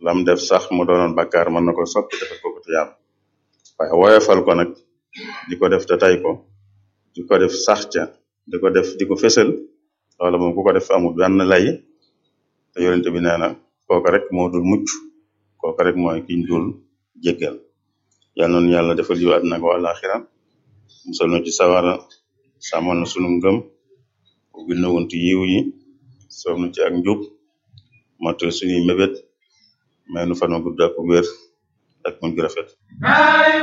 lam def sax mu doonoon bakkaar mën na ko soppi defal ko ko tuyaab waaye woyofal ko nag di ko def te tay ko di ko def sax ca di ko def di ko fësal loola moom ku ko def amul benn lay te yonente bi nee na kooka rek moo dul mucc kooka rek mooy kiñ dul jéggal yal noonu yàlla defal yu àddina ko àlaxira musal nu ci sawara sàmmal na sunu ngëm ubbil na wuntu yiw yi soob nu ci ak njub motal suñuy mébét may nu fan wu gudd ak wér ak muñ gu rafet